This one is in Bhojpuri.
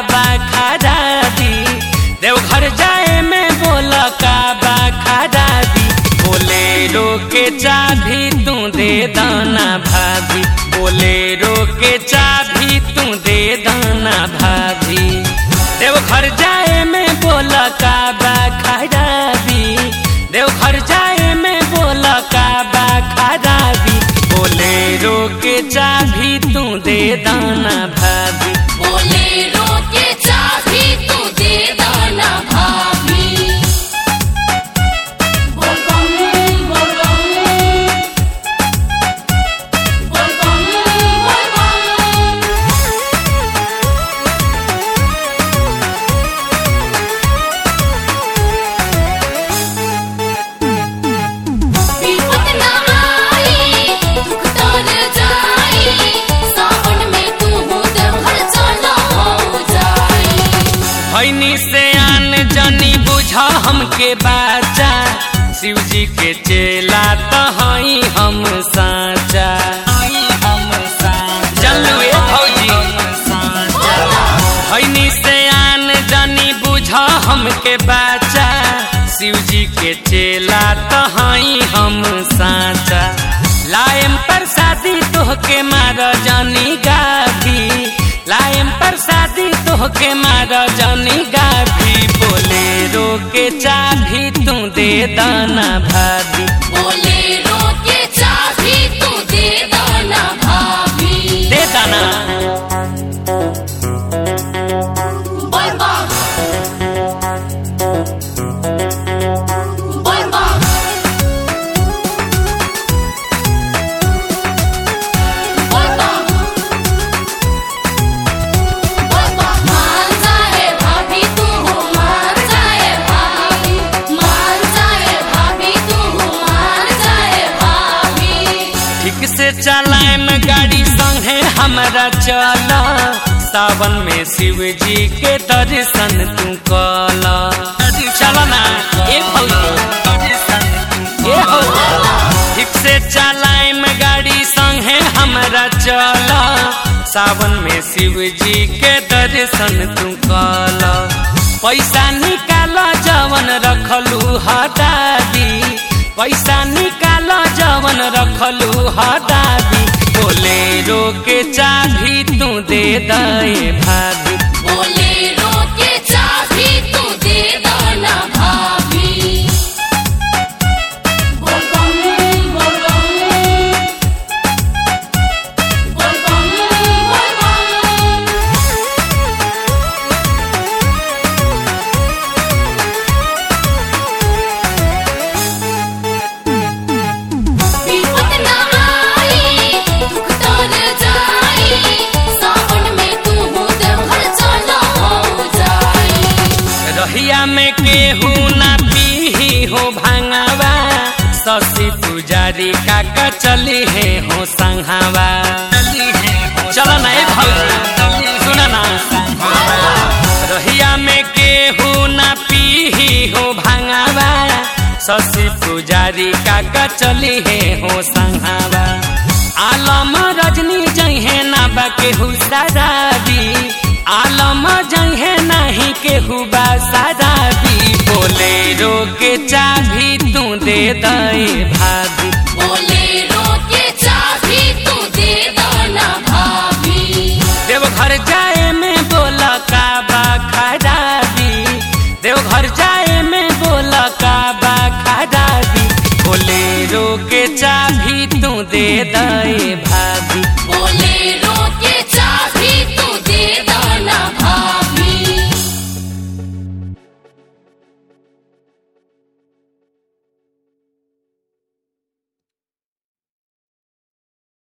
बा खराबी देवघर जाए में बोल का बा खराबी बोलेरो के चाबी तू दे दाना भाभी बोलेरो के चाबी तू दे दाना भाभी देवघर जाए में बोल का बा खराबी देवघर जाए में बोल का बा खराबी बोलेरो के चाबी तू दे दाना भाभी बोलेरो के चाबी तू दे दाना भाभी बोल बम बोल बम बोल बम बोल बम विपत ना आई दुख तर जाई सावन में तू देवघर चला हो जाई भैनी से आन जनी बुझा हमके बाचा शिव जी के चेला तो हई हम साचा चलुए भौजी भैनी से आन जनी बुझा हमके बाचा शिव जी के चेला तो हई हम साचा लाएम प्रसादी तोहके मार जानी गाभी लाएम प्रसादी तोहके मार जानी गाभी बोलेरो के चाभी तू दे दाना भाभी बोलेरो के चाबी तू दे दाना भाभी दे दाना बोल बम बोल बम बोल बम बोल बम मान जाए भाभी तू हो मान जाए भाभी मान जाए भाभी तू हो मान जाए भाभी ठीक से चलाएम गाड़ी संगे हमरा चल सावन में शिव जी के दर्शन तू कल चल ना ए भौजी ए हो ठीक से चलाएम गाड़ी संगे हमरा चल सावन में शिव जी के दर्शन तू कल पैसा निकाल जवन रखलू हटादी पैसा निकाल जवन रखलू हटादी बोलेरो के चाभी तू दे दे भाभी बोलेरो के चाबी तू दे दाना भाभी बोल बम बोल बम बोल बम बोल बम विपत ना आई दुख तर जाई सावन में तू देवघर चला हो जाई रहिया में केहू ना पीही हो भांगावा शशि पुजारी काका चली है हो संघावा चल ना ए भौजी सुना ना रहिया में केहू ना पीही हो भांगावा शशि पुजारी काका चली है हो संघावा आलम रजनी जहे ना बा केहू साराबी आलम जहे नाही केहू बा साराबी बोलेरो के चाभी तू दे दे भाभी